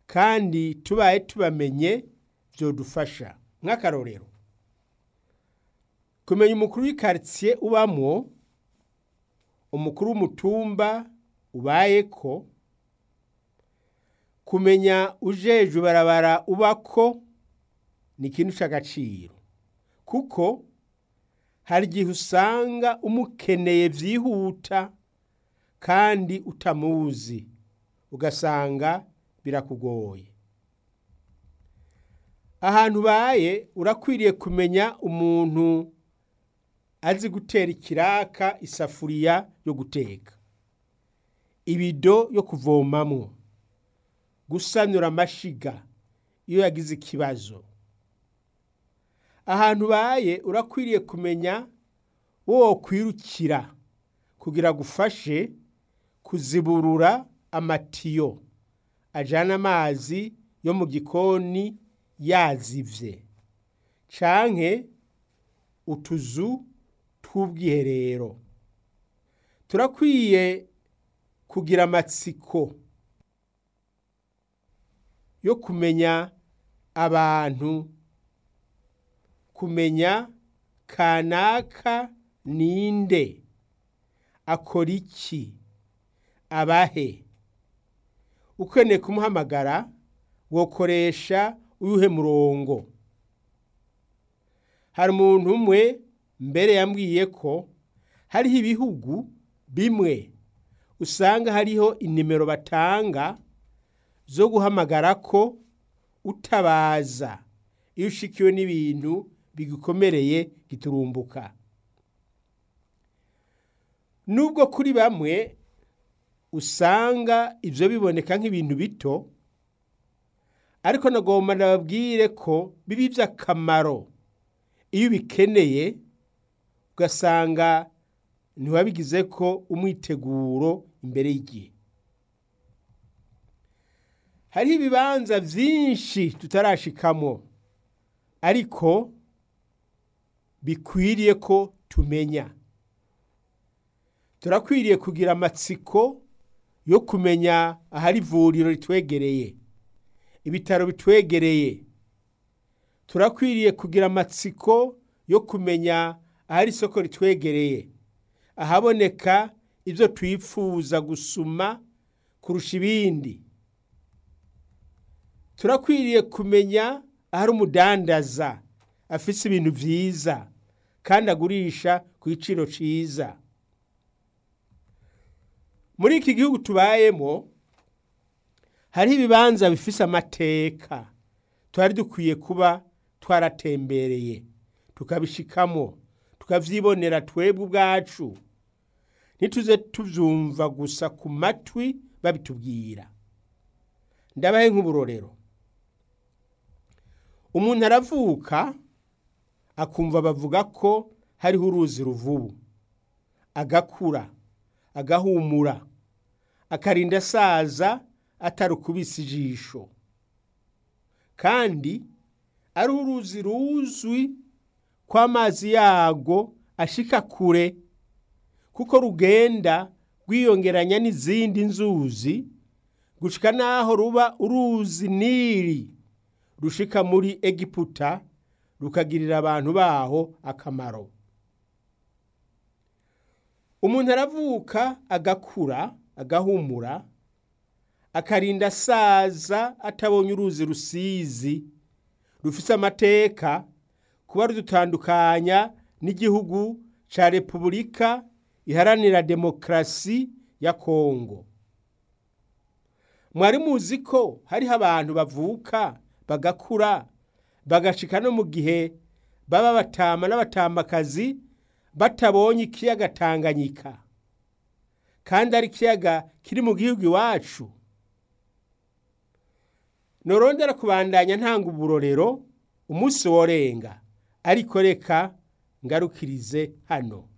kandi tubaye tubamenye byodufasha nk'akarorero kumenya umukuru w'ikaritsiye ubamwo umukuru w'umutumba ubayeko kumenya ujejwe barabara ubako ni ikintu cy'agaciro kuko hari igihe usanga umukeneye byihuta kandi utamuzi ugasanga birakugoye ahantu ubaye urakwiriye kumenya umuntu azi gutera ikiraka isafuriya yo guteka ibido yo kuvomamwo gusanura amashiga iyo yagize ikibazo ahantu ubaye urakwiriye kumenya wo kwirukira kugira gufashe kuziburura amatiyo ajana amazi yo mu gikoni yazivye canke utuzu tw'ubwiherero turakwiye kugira amatsiko yo kumenya abantu kumenya kanaka ninde akora iki abahe ukeneye kumuhamagara wokoresha uyuhe murongo hari umuntu umwe mbere yambwiye ko hariho ibihugu bimwe usanga hariho inimero batanga zo guhamagara ko utabaza iyo ushikiwe n'ibintu bigukomereye giturumbuka nubwo kuri bamwe usanga ibyo biboneka nk'ibintu bito ariko nagomba nababwire ko biba iby'akamaro iyo ubikeneye ugasanga ntiwabigize ko umwiteguro imbere y'igihe hariho ibibanza byinshi tutarashikamo ariko bikwiriye ko tumenya turakwiriye kugira amatsiko yo kumenya ahari ivuriro ritwegereye ibitaro bitwegereye turakwiriye kugira amatsiko yo kumenya ahari isoko ritwegereye ahaboneka ibyo twifuza gusuma kurusha ibindi turakwiriye kumenya ahari umudandaza afise ibintu byiza kandi agurisha ku giciro cyiza muri iki gihugu tubayemo hariho ibibanza bifise amateka twari dukwiye kuba twaratembereye tukabishikamo tukavyibonera twebwe ubwacu ntituze tuvyumva gusa ku matwi babitubwira ndabahe nk'uburorero umuntu aravuka akumva bavuga ko hariho uruzi ruvubu agakura agahumura akarinda asaza atarukubise ijisho kandi ari uruzi ruzwi ko amazi yago ashika kure kuko rugenda rwiyongeranya n'izindi nzuzi gushika naho ruba uruzi nili rushika muri egiputa rukagirira abantu baho akamaro umuntu aravuka agakura agahumura akarinda asaza atabonye uruzi rusizi rufise amateka kuba rudutandukanya n'igihugu ca repubulika iharanira demokarasi ya kongo mwari muzi ko hariho abantu bavuka bagakura bagashika no mu gihe baba batama n'abatamakazi batabonye ikiyaga tanganyika kandi ari ikiyaga kiri mu gihugu iwacu norondera kubandanya ntanga uburorero umunsi worenga ariko reka ngarukirize hano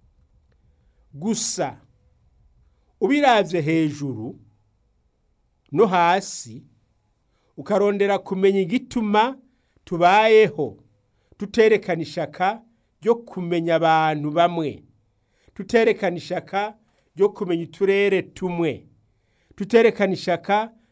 gusa ubiravye hejuru no hasi ukarondera kumenya igituma tubayeho tuterekana ishaka ryo kumenya abantu bamwe tuterekana ishaka ryo kumenya uturere tumwe tuterekana ishaka